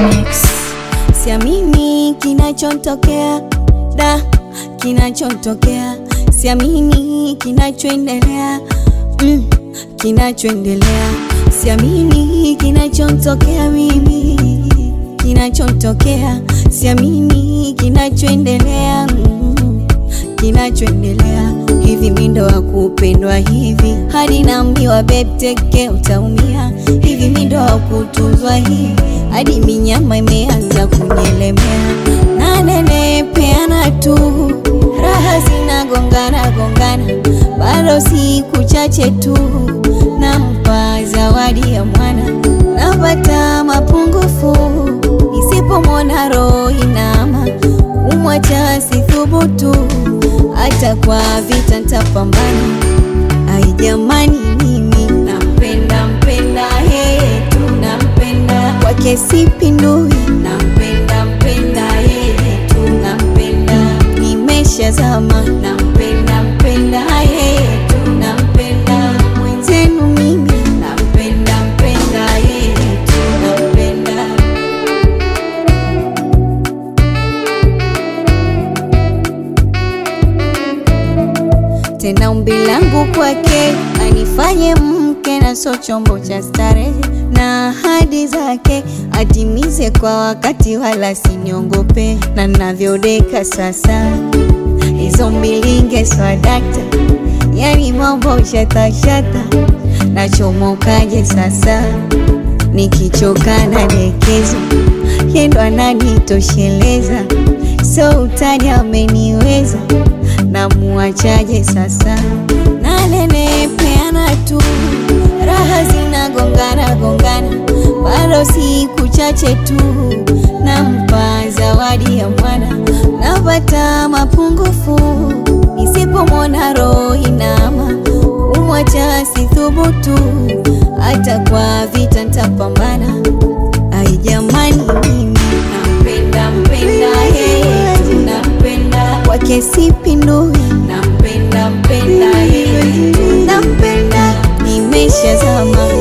Mix. Siamini kinachotokea da, kinachotokea siamini kinachoendelea mm, kinachoendelea siamini kinachotokea mimi kinachotokea siamini kinachoendelea mm, kinachoendelea hivi mindo wa kupendwa hivi hadi naambiwa bebteke utaumia hivi mindo wa kutunzwa hivi hadi minyama imeanza kunyelemea nanenepeana tu raha zinagongana gongana bado siku chache tu nampa zawadi ya mwana napata mapungufu nisipomwona roho inama kumwacha sithubutu hata kwa vita ntapambana ai jamani mimi nampenda mpenda yeye tu nampenda kwake sipindui nampenda mpenda yeye tu nampenda nimeshazama nampenda mpenda yeye tu nampenda mwenzenu mimi nampenda mpenda yeye tu nampenda tena umbi langu kwake anifanye mke na so chombo cha starehe na ahadi zake atimize kwa wakati wala siniongope na navyodeka sasa hizo mbilinge swadakta yani mambo shatashata nachomokaje sasa nikichoka na dekezo yendo ananitosheleza so utani ameniweza namuachaje sasa nanenepeana tu raha zinagongana gongana bado siku chache tu nampa zawadi ya mwana napata mapungufu nisipomwona roho inama kumwacha sithubutu hata kwa vita ntapambana ai jamani mimi nampenda mpenda yeye tu nampenda kwake sipindui nampenda mpenda yeye tu nampenda nimeshazama